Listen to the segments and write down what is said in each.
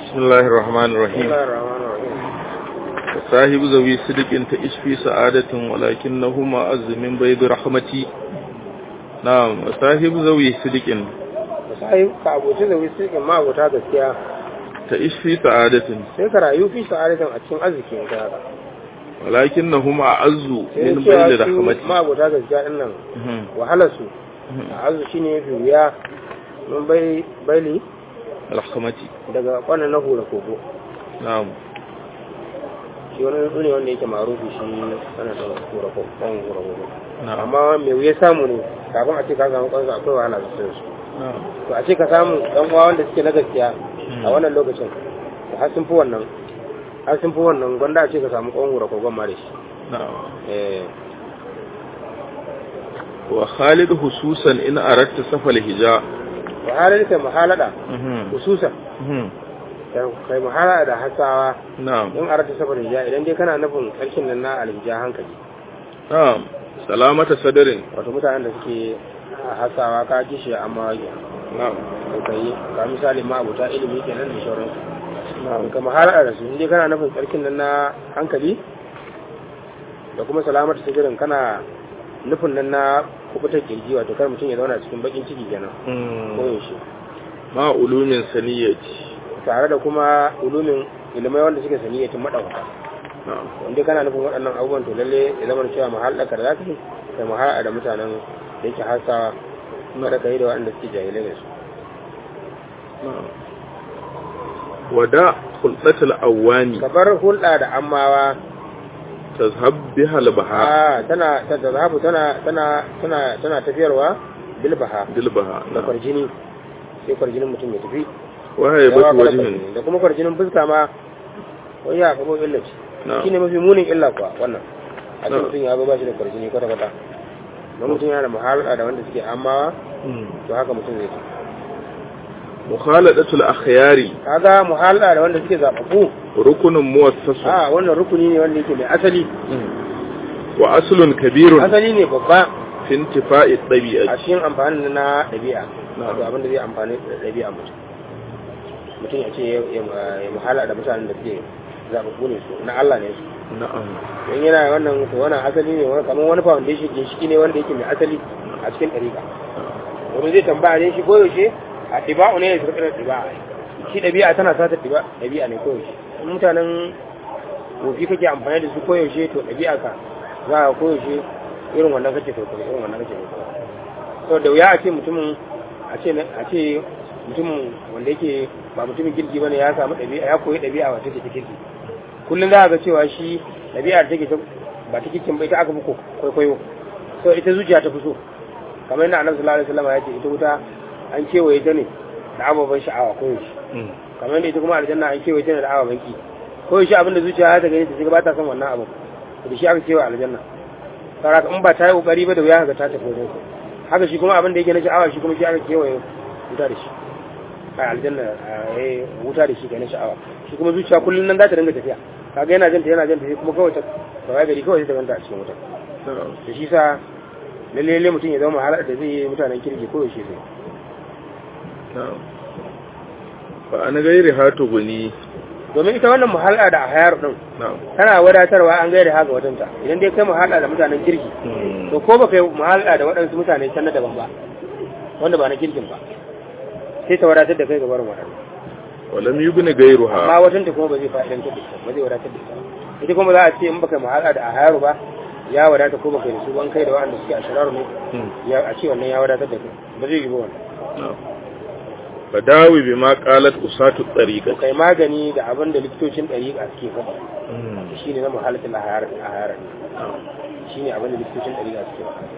بسم الله الرحمن بسم الرحيم الله الرحمن الرحيم صاحب ذوي صدق تعيش في سعادة ولكنه معز من بيض رحمتي نعم صاحب ذوي صدق sai ka abuci da wisi in ma abota gaskiya تعيش في سعادة sai ka rayu fi sa'adatin a cikin arzikin ka haka ولكنه معز sai من cewa بيض su ma رحمتي abota gaskiya din nan مهم. wahalar su مهم. a azu shine yafi wuya mun bai baili رحمتي daga kwanan na hura kogo نعم shi wani tsuntsu ne wanda yake marufi shi ana da hura kogo kan hura kogo نعم amma mai wuya samu ne kafin a ce ka samu kansu akwai wahala sosai su نعم to a ce ka samu ɗan uwa wanda suke na gaskiya a Hmm. wannan lokacin to har sun fi wannan har sun fi wannan gwanda a ce ka samu ƙwan hura kogon ma da shi نعم eh وخالد خصوصا إن أردت سفل الهجاء wa halar kai muhalada مهم. hususan مهم. da kai muhalada da hasawa نعم in arata safar hija idan dai kana nufin ƙarshen nan na alhija hankali نعم سلامة صدر wato mutanen da suke hasawa ka kishi amma نعم ko kai ka misali ma abota ilimi kenan da sauransu in ka muhalada da su in dai kana nufin ƙarshen nan na hankali da kuma salamata sigirin kana nufin nan na kubutar kirji wato kar mutum ya zauna cikin bakin ciki kenan ko مم. yaushe ma ulumin saniyati tare da kuma ulumin ilimai wanda suke saniyyatin madawaka na'am wanda kana nufin waɗannan abubuwan to lalle ya zama cewa mahallaka da zaka yi kai mahalla da mutanen da yake hasawa kuma da kai da waɗanda suke jahilai da su na'am wada khulqatul awani ka bar hulɗa da ammawa tazhab biha albaha a tana ta zahabu tana tana tana tana tafiyarwa bilbaha dilbaha da kwarjini sai kwarjinin mutum ya tafi wa yawa haybatu kada wajhin kwarjini. da kuma kwarjinin fuska ma wani ya kabo illa ce na'am shine mafi munin illa kuwa wannan a ce Na'am. mutum ya zo ba shi da kwarjini kwata kwata don mutum yana da muhalɗa da wanda suke amawa to haka mutum zai ci mukhaladatul akhyari kaga muhalɗa da wanda suke zaɓaɓɓu rukunun muwassas a wannan rukuni ne wanda yake mai asali wa aslun kabirun asali ne babba fi intifa'i a tabi'ati cikin amfani na ɗabi'a Na'am. wato abin da zai amfani da ɗabi'a mutum mutum ya ce ya- ya ya muhala da mutanen da suke zaɓaɓɓu ne su na Allah ne su na'am don yana wannan to wannan asali ne wani kamar wani foundation ginshiki ne wanda yake mai asali a cikin ɗariƙa wani zai tambaya ne shi koyaushe a ɗiba'u ne ya zurƙi da ɗiba'a shi ɗabi'a tana sata ɗiba ɗabi'a ne koyaushe in mutanen wofi kake amfani da su koyaushe to ɗabi'a ka za ka koyaushe irin wannan kake kwaikwayo irin wannan kake kwaikwayo to da wuya a ce mutumin a ce a ce mutumin wanda yake ba mutumin kirki bane ya samu ɗabi'a ya koyi ɗabi'a wacce take ta kirki kullum za a ga cewa shi ɗabi'ar take ta ba ta kirkin ba ita aka fi ko- kwaikwayo so ita zuciya ta fi so kamar yadda annabi sallallahu alaihi wasallam ya ce ita wuta an kewaye ta ne da ababen sha'awa ko yaushe kamar yadda ita kuma aljanna an kewaye ta ne da ababen ki ko yaushe abin da zuciya ta gani ta shiga ba ta son wannan abu da shi aka kewaye aljanna saboda in ba ta yi kokari ba da wuya ga ta tafi wajen sa haka shi kuma abin da yake na sha'awa shi kuma shi aka kewaye wuta da shi a aljanna a eh, wuta da shi ga na sha'awa shi kuma zuciya kullum nan za ta dinga tafiya kaga yana janta yana janta sai kuma kawai ta kawai gari kawai sai ta ganta a cikin wuta na'am da shi sa lalle lalle mutum ya zama halar da zai yi mutanen kirki ko yaushe zai na'am fa an gairi hatu guni domin ita wannan muhalla da ahayar din na'am tana wadatarwa an gaida haka watanta idan dai kai muhalla da mutanen kirki to ko ba kai muhalla da waɗansu mutane can na daban ba wanda ba na kirkin ba sai ta wadatar da kai gabar waɗanda walam yubni amma gairuha watanta kuma ba zai fa'idantar da ita ba zai wadatar da ita ba. ita kuma za a ce in baka muhalla da ahayaru ba ya wadata ko baka yi da su ban kai da waɗanda suke a shiraru ne ya a ce wannan ya wadatar da kai ba zai yi ba wannan na'am fadawi bima qalat usatu to tariqati kai magani da abin da likitocin ɗariƙa suke faɗa shi ne na muhalatin ahayar shi ne abin da likitocin ɗariƙa suke faɗa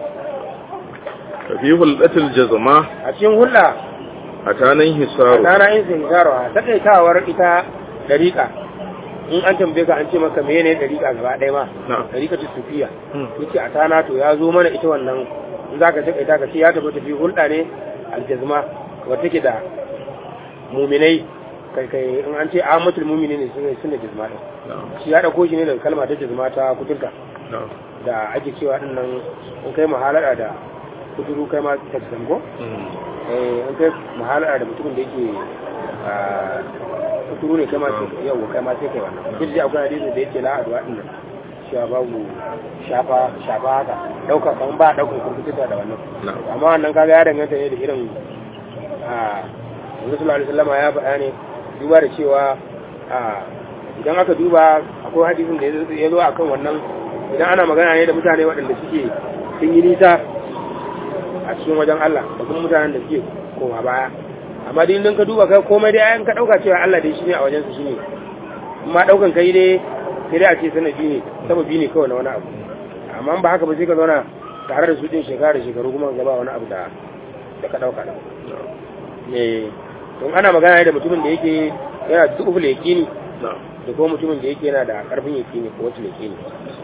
fa fi huldatil jazma a cikin hulɗa atanan hisaru rana in sun zarawa takaitawar ita ɗariƙa in an tambaye ka an ce maka mene ɗariƙa gaba ɗaya ma na'am ɗariƙa ta sufiya yace a tana to ya zo mana ita wannan in za ka takaita ka ce ya tafi tafi hulɗa ne aljazma wadda take da muminai kai kai in an ce amatul mumini ne sun sun da jazma ɗin na'am shi ya ɗauko shi ne daga kalma ta jazma ta kuturta na'am da ake cewa ɗin nan in kai muhalara da kuturu kai ma ta zango eh in kai muhalara da mutumin da yake kuturu ne kai ma sai yau kai ma sai kai wannan duk da akwai hadisi da yake la adwa din nan cewa babu shafa shafa haka dauka kan ba daukar kurkuta da wannan na'am amma wannan kaga ya danganta ne da irin a Annabi sallallahu alaihi wasallam ya faɗa ne duba da cewa a idan aka duba akwai hadisin da ya zo akan wannan idan ana magana ne da mutane waɗanda suke sun yi nisa a cikin wajen Allah da kuma mutanen da suke koma baya amma dai idan ka duba kai komai dai ayan ka dauka cewa Allah dai shine a wajen su shine amma daukan kai dai sai dai a ce sanadi ne sababi ne kawai na wani abu amma ba haka ba sai ka zauna tare da su din shekara da shekaru kuma gaba wani abu da da ka dauka da eh don ana magana ne da mutumin da yake yana da duk yakini na'am da kuma mutumin da yake yana da karfin yakini ko wacce yakini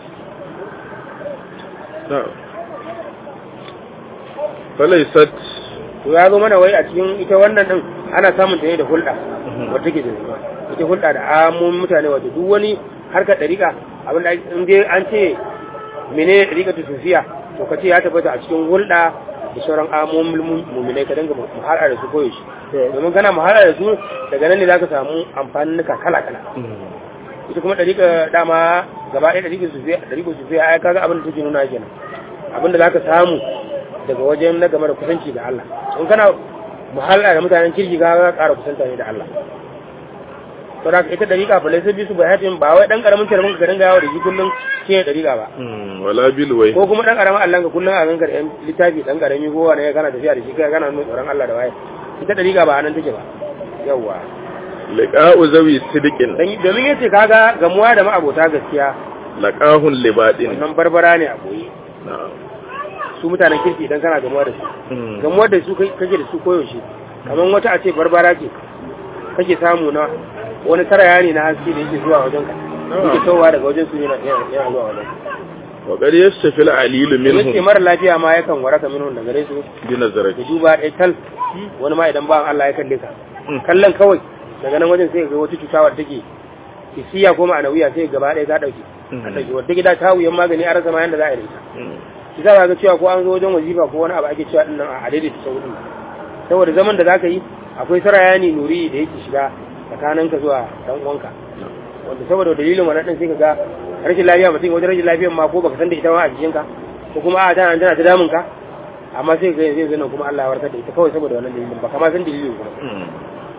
na'am falaisat to ya zo mana wai a cikin ita wannan din ana samun ta ne da hulɗa wata take da zuwa ita hulɗa da amun mutane wato duk wani harkar ɗariƙa abin da in dai an ce mene ɗariƙa ta sufiya to ka ce ya tabbata a cikin hulɗa da sauran amomin muminai ka dinga muhara da su koyaushe domin kana muhara da su daga nan ne za ka samu amfanin kala kala ita kuma ɗariƙa dama gaba ɗaya ɗariƙa sufiya ɗariƙa sufiya ai kaga abin da take nuna kenan abin da za ka samu daga wajen na game da kusanci ga Allah in kana muhalla da mutanen kirki ga ga ƙara kusanta ne da Allah to da ita dariƙa fa laisa bisu bayatin ba wai dan karamin tarmin ka dinga yawo da shi kullun shi ne dariƙa ba wala bil wai ko kuma dan karamin Allah ka kullun a gangar yan littafi dan karami ko wani kana tafiya da shi kai kana nuna tsoron Allah da waye ita dariƙa ba anan take ba yawa liqa'u zawi sidqin dan domin yace kaga gamuwa da ma'abota gaskiya laqahun libadin wannan barbara ne a boye na'am su mutanen kirki idan kana gamuwa da su Mm. gamuwar da su kai- kake da su koyaushe kamar wata a ce barbara ce kake samu na wani taraya ne na haske da yake zuwa wajen ka yake towa daga wajen su yana yana yana zuwa wajen wa qad yastafil alil ka yace minhum mara lafiya ma yakan waraka minhum daga gare su bi nazarati da duba ɗaya tal wani ma idan ba Allah ya kalle ka Mm. kallon kawai daga nan wajen sai ga wata cuta wadda take isiya ko ma'anawiya sai gaba ɗaya ta ɗauke Mm. a ɗauke wadda gida ta wuyan magani a rasa ma yanda za a yi da ita Mm. shi za ka ga cewa ko an zo wajen wazifa ko wani abu ake cewa dinnan a daidaita sau din saboda zaman da zaka yi akwai sarayani nuri da yake shiga tsakaninka zuwa dan uwanka wanda saboda dalilin wannan din sai ka ga rashin lafiya mutum wajen rashin lafiyan ma ko baka san da ita ma a jikinka ko kuma a tana tana ta damun ka amma sai ka ga yanzu nan kuma Allah ya warkar da ita kawai saboda wannan dalilin ba kama san dalilin kuma Mm.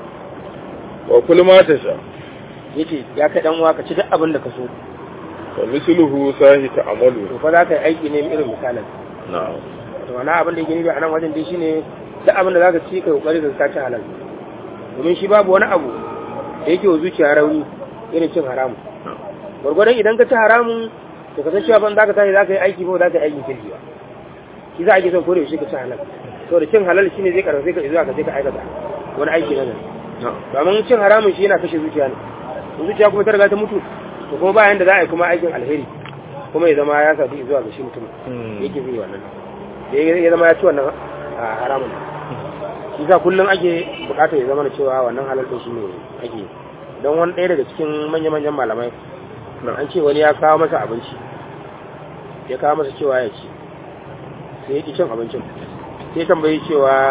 wa kullu ma tasha yace ya kai dan uwa ka ci duk abin da ka so fa misluhu sahi ta'amalu to fa za ka yi aiki ne irin misalin na'am to wani abin da yake nufi a nan wajen dai shine duk abin da zaka ci kai kokari ka ci halal domin shi babu wani abu da yake wa zuciya rauni irin cin haramu gwargwadon idan ka ci haramun to ka san cewa ban zaka tashi zaka yi aiki ba zaka yi aikin kirki ba shi za a ke son kore shi ka ci halal to da cin halal shine zai karfafe ka zuwa ka je ka aikata wani aiki na gari na'am domin cin haramun shi yana kashe zuciya ne in zuciya kuma ta riga ta mutu to kuma bayan da za a yi kuma aikin alheri kuma ya zama ya sadu zuwa ga shi mutum Mm. yake zai wannan da ya zama ya ci wannan a haramun shi sa kullum ake bukatar ya zama da cewa wannan halal din shi ne ake don wani ɗaya daga cikin manya-manyan malamai an ce wani ya kawo masa abinci ya kawo masa cewa ya ci sai ya ki cin abincin sai ya tambayi cewa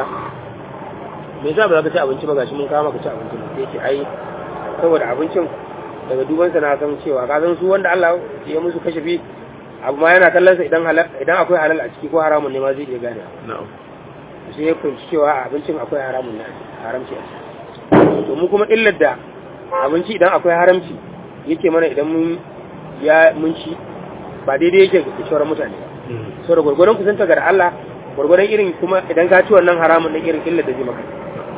me yasa ba za ka ci abinci ba gashi mun kawo maka ci abincin sai ya ce ai saboda abincin daga dubansa na san cewa ka san su wanda Allah ya musu kashafi abu ma yana kallon sa idan halal idan akwai halal a ciki ko haramun ne ma zai iya gane na'am sai ya fahimci cewa a abincin akwai haramun ne haramci a ciki to mu kuma illar da abinci idan akwai haramci yake mana idan mun ya mun ci ba daidai yake da sauran mutane ba so da gwargwaron kusanta ga Allah gwargwaron irin kuma idan ka ci wannan haramun din irin illar da zai maka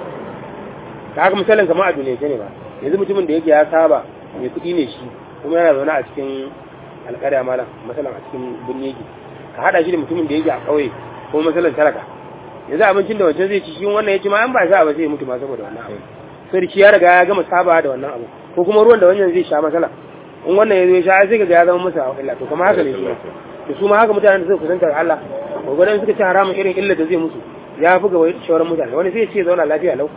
ka haka misalin kamar a duniya ne ba yanzu mutumin da yake ya saba mai kuɗi ne shi kuma yana zaune a cikin alƙarya malam masalan a cikin birni yake ka haɗa shi da mutumin da yake a ƙauye ko masalan talaka yanzu abincin da wancan zai ci shi wannan ya ci ma an ba sa ba sai ya mutu ma saboda wannan abu sai da shi ya riga ya gama saba da wannan abu ko kuma ruwan da wannan zai sha masala in wannan ya zo ya sha sai ga ya zama masa illa to kuma haka ne shi to su ma haka mutanen da suka kusanta da Allah gwagwadon suka ci haramun irin illa da zai musu ya fi ga shawarar mutane wani sai ya ce zauna lafiya lau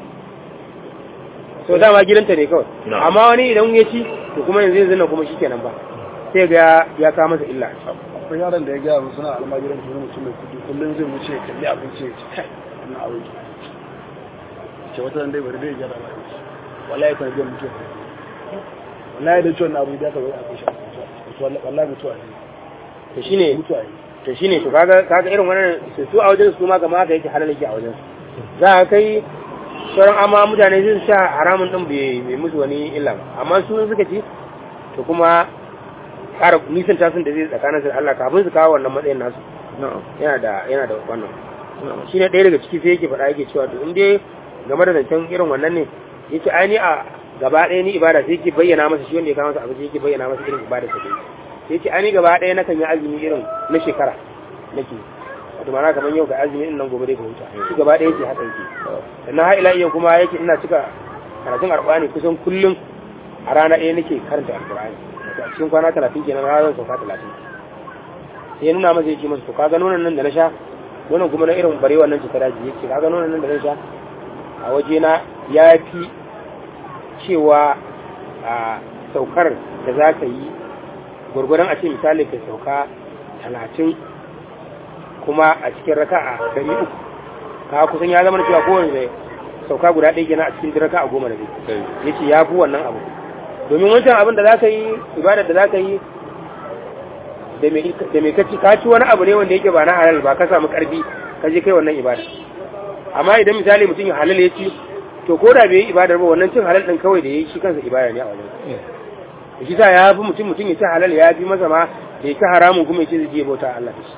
so dama gidanta ne kawai Na'am. amma wani idan ya ci to kuma yanzu yanzu nan kuma shikenan ba sai ga ya kawo masa illa akwai yaron da ya gaya mun suna almajiran su mutum mai kudi kullum zai wuce ya kalli abinci ya ci kai wannan abinci ce wata dai bari dai gyara ba wallahi kan biyan mutum wallahi da ciwon abu da ka zo a kushe wallahi mutuwa ne to shine mutuwa ne to shine to kaga kaga irin wannan su su a wajen su ma kamar haka yake halal yake a wajen su za a kai sauran amma mutane sun sha haramun din bai bai musu wani illa ba amma su in suka ci to kuma ƙara nisan tasun da zai tsakanin su da Allah kafin su kawo wannan matsayin nasu na'am yana da yana da wannan na'am shi ne ɗaya daga ciki sai yake faɗa yake cewa to in dai game da zancen irin wannan ne yace ai ni a gaba ɗaya ni ibada sai yake bayyana masa shi wanda ya kawo masa abinci yake bayyana masa irin ibada sa dai sai yace ai ni gaba ɗaya nakan yi azumi irin na shekara nake wato ma'ana kamar yau ga azumi in nan gobe dai ka huta shi gaba ɗaya yake haka yake sannan har ila yau kuma yake ina cika karatun alƙur'ani kusan kullum a rana ɗaya nake karanta alƙur'ani wato a cikin kwana talatin kenan har zan sauka talatin sai ya nuna masa yake masa to kaga nonon nan da na sha nonon kuma na irin bare wannan cutar daji yake kaga nonon nan da na sha a waje na ya fi cewa a saukar da za ka yi gwargwadon a ce misali ka sauka talatin kuma a cikin raka a dari uku ka kusan ya zama na cewa kowane sauka guda ɗaya kenan a cikin raka a goma da zai ya ce ya fi wannan abu domin wancan abin da za ka yi ibadar da za ka yi da mai kaci ka ci wani abu ne wanda yake ba na halal ba ka samu karfi ka je kai wannan ibada amma idan misali mutum ya halal ya ci to ko da bai yi ibadar ba wannan cin halal din kawai da ya yi shi kansa ibada ne a wajen shi sa ya fi mutum mutum ya ci halal ya fi masa ma da ya ci haramun kuma ya ce zai je bauta Allah da shi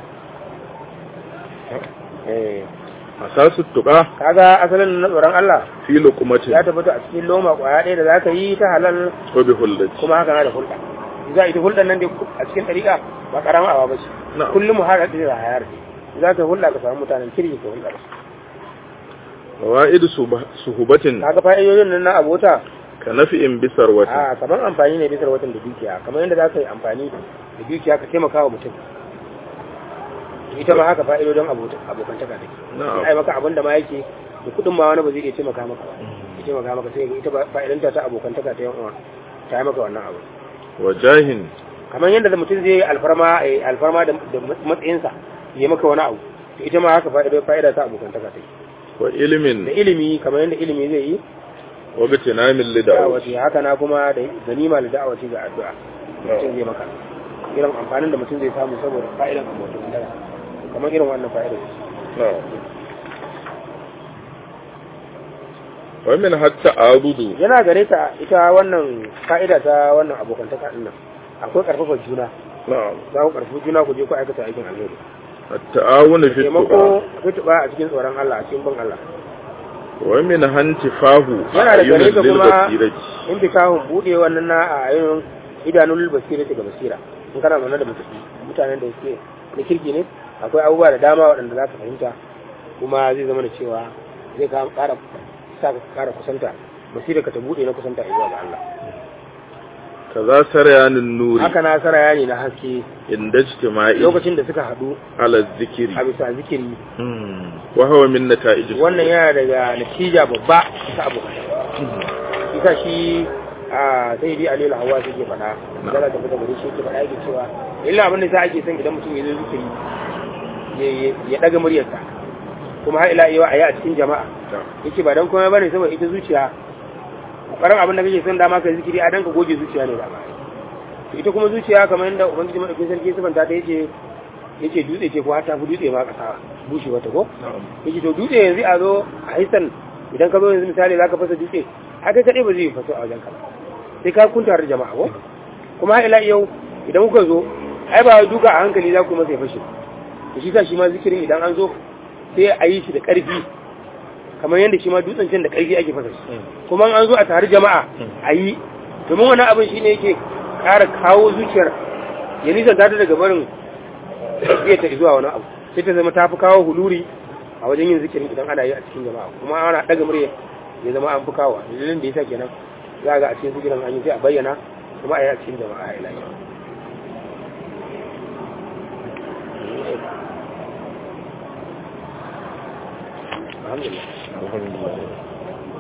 eh asasu tuqa kaga asalin na tsoron Allah fi luqmatin ya tabbata a cikin loma kwaya ɗaya da zaka yi ta halal wa bi hullati kuma haka na da hulɗa za ita hulɗar nan dai a cikin ɗariƙa ba ƙarama awa ba ce Na'am. kullum har da da hayar za ka hulɗa ka samu mutanen kirki ka hulɗa da su fawaid suhubatin kaga fa'idodin nan na abota ka nafi'in bisar wata a kamar amfani ne bisar watan da dukiya kamar yadda za ka yi amfani da dukiya ka taimaka wa mutum ita ma haka fa'idodin abota abokantaka take Na'am. ai maka abin da ma yake da kuɗin ma wani ba zai iya taimaka maka ba ya taimaka maka sai ga ita ba- fa'idanta ta abokantaka ta yan uwa ta yi maka wannan abu wa jahin kamar yadda da mutum zai yi alfarma eh, alfarma da da matsayinsa ya maka wani abu to ita ma haka fa'ida fa'ida ta abokantaka take wa da ilimin ilimi kamar yadda ilimi zai yi wa bitinamin lida'awati da'awati haka na kuma da ganima da da'awati ga addu'a mutum zai maka irin amfanin da mutum zai samu saboda fa'idan abokantaka kamar irin wannan fa'ida wa min hatta abudu yana gare ta ita wannan fa'ida ta wannan abokantaka din nan akwai karfafa juna na'am za ku karfafa juna ku je ku aikata aikin alheri at-ta'awunu fi tuqa taimako fituba a cikin tsoron Allah a cikin bin Allah wa min hantifahu yana da gare ka lil kuma basirati in bi kawun bude wannan na a ayyun idanun basira ga basira in kana zaune da mutum mutanen da suke na kirki ne akwai abubuwa da dama waɗanda za ka fahimta kuma zai zama da cewa zai ka ƙara sa ka ƙara kusanta basira ka ta bude na kusanta zuwa ga Allah kaza saryanin nuri haka na saraya ne na haske inda ijtima'i lokacin da suka haɗu ala zikiri a bisa zikiri Hmm. wa huwa min nata'ij wannan yana daga natija babba ta abokan isa shi a sai dai aliyu hawa shi ke faɗa da za ta fita gari shi ke faɗa yake cewa illa abin da sa ake son idan mutum ya zo zikiri ya- ya ɗaga muryarsa kuma har ila yawa a yi a cikin jama'a yake ba don komai bane saboda ita zuciya ƙwarar abin da kake son dama ka zikiri a dan ka goge zuciya ne dama to ita kuma zuciya kamar yadda ubangiji madaukakin sarki ya sifanta ta yace yace dutse ce ko har ta fi dutse ma ƙasa bushe wata ko yake to dutse yanzu a zo a hisan idan ka zo yanzu misali za ka fasa dutse haka kaɗai ba zai faso a wajen ka ba. sai ka kunta da jama'a ko kuma har ila yau idan kuka zo ai ba wai duka a hankali za ku masa ya fashe to shi sa shi ma zikirin idan an zo sai a yi shi da ƙarfi kamar yadda shi ma dutsen can da ƙarfi ake fasa shi kuma an zo a tare jama'a a yi domin wani abin shi ne yake ƙara kawo zuciyar ya nisa ta daga barin iya ta zuwa wani abu sai ta zama ta fi kawo huluri a wajen yin zikirin idan ana yi a cikin jama'a kuma ana ɗaga murya ya zama an fi kawo dalilin da ya sa kenan za ga a cikin zikirin an yi sai a bayyana kuma a yi a cikin jama'a a ilahi alhamdulillah alhamdulillah